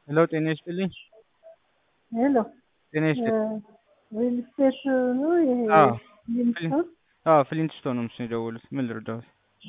ሄሎ ጤና ይስጥልኝ። ሄሎ ጤና ይስጥልኝ። ሪል ስቴት ነው ይሄ አዎ ሊምስቶን አዎ ፍሊንትስቶን ነው ምስል የደወሉት። ምን ልርዳዎት?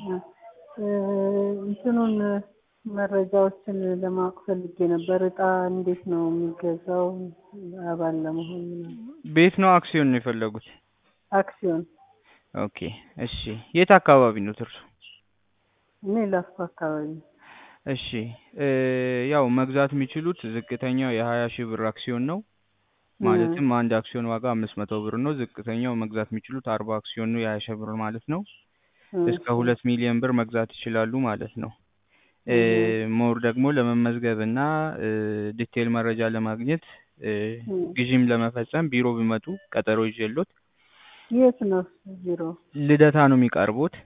እንትኑን መረጃዎችን ለማወቅ ፈልጌ ነበር። እጣ እንዴት ነው የሚገዛው? አባል ለመሆን ምናምን። ቤት ነው አክሲዮን ነው የፈለጉት? አክሲዮን ኦኬ እሺ። የት አካባቢ ነው እርሱ? እኔ ላስኮ አካባቢ ነው። እሺ እ ያው መግዛት የሚችሉት ዝቅተኛው የሀያ ሺህ ብር አክሲዮን ነው። ማለትም አንድ አክሲዮን ዋጋ አምስት መቶ ብር ነው። ዝቅተኛው መግዛት የሚችሉት አርባ አክሲዮን ነው የሀያ ሺህ ብር ማለት ነው። እስከ ሁለት ሚሊዮን ብር መግዛት ይችላሉ ማለት ነው። እ ሞር ደግሞ ለመመዝገብ እና እ ዲቴል መረጃ ለማግኘት እ ግዢም ለመፈጸም ቢሮ ቢመጡ ቀጠሮ ይዤሎት የት ነው ቢሮ? ልደታ ነው የሚቀርቡት።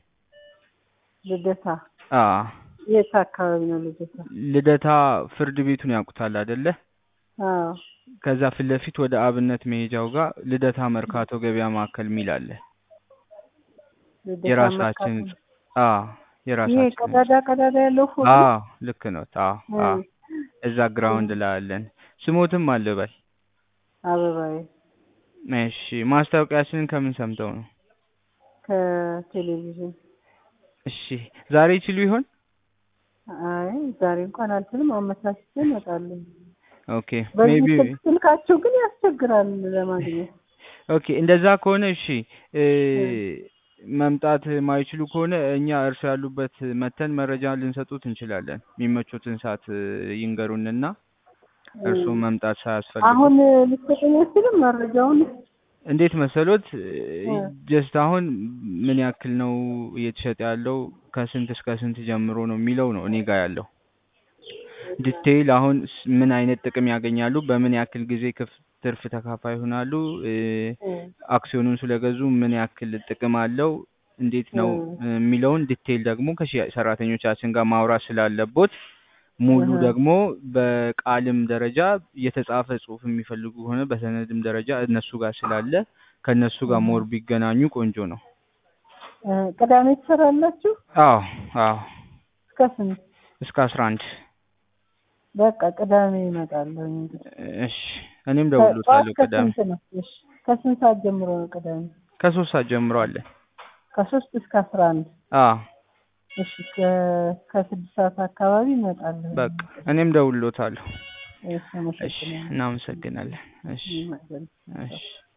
ልደታ። አ የት አካባቢ ነው ልደታ? ልደታ ፍርድ ቤቱን ያውቁታል አይደለ? አዎ ከዛ ፊት ለፊት ወደ አብነት መሄጃው ጋር ልደታ መርካቶ ገበያ ማዕከል የሚል አለ። ልደታ የራሳችን መርካቶ። አ ይሄ የራሳችን ቀዳዳ ቀዳዳ ያለው ፎቅ አ ነው? ልክ ነው። አ አ እዛ ግራውንድ ላይ አለን። ስሞትም አለ በል። አበባዬ እሺ ማስታወቂያችንን ከምን ሰምተው ነው? ከቴሌቪዥን። እሺ ዛሬ ይችሉ ይሆን? አይ ዛሬ እንኳን አልችልም፣ አመቻችቼ እመጣለሁ። ኦኬ በዚህ ሜቢ ስልክ ስልካቸው ግን ያስቸግራል ለማግኘት። ኦኬ እንደዛ ከሆነ እሺ እ መምጣት ማይችሉ ከሆነ እኛ እርሱ ያሉበት መተን መረጃ ልንሰጡት እንችላለን። የሚመቹትን ሰዓት እ ይንገሩንና እርሱ መምጣት ሳያስፈልግ አሁን ልትሰጠኝ አትችልም መረጃውን? እንዴት መሰሎት እ ጀስት አሁን ምን ያክል ነው እየተሸጠ ያለው ከስንት እስከ ስንት ጀምሮ ነው የሚለው ነው እኔ ጋር ያለው ዲቴይል አሁን ስ- ምን አይነት ጥቅም ያገኛሉ፣ በምን ያክል ጊዜ ክፍ ትርፍ ተካፋይ ይሆናሉ፣ እ እ አክሲዮኑን ስለገዙ ምን ያክል ጥቅም አለው፣ እንዴት ነው እ የሚለውን ዲቴይል ደግሞ ከሽያጭ ሰራተኞቻችን ጋር ማውራት ስላለቦት ሙሉ እህ ደግሞ በቃልም ደረጃ የተጻፈ ጽሁፍ የሚፈልጉ ከሆነ በሰነድም ደረጃ እነሱ ጋር ስላለ ከእነሱ ጋር ሞር ቢገናኙ ቆንጆ ነው። እ ቅዳሜ ትሰራላችሁ? አዎ አዎ እስከ ስንት? እስከ አስራ አንድ በቃ ቅዳሜ እመጣለሁ እንግዲህ። እሺ እኔም ከጠዋት ደውሎታለሁ ቅዳሜ ከስንት ነው? እሺ ከስንት ሰዓት ጀምሮ ነው ቅዳሜ? ከሶስት ሰዓት ጀምሮ አለ። ከሶስት እስከ አስራ አንድ አዎ እሺ ከ- ከስድስት ሰዓት አካባቢ እመጣለሁ። በቃ እኔም ደውሎታለሁ። እሺ እሺ አመሰግናለሁ። እናመሰግናለን። እሺ ይመጣል። እሺ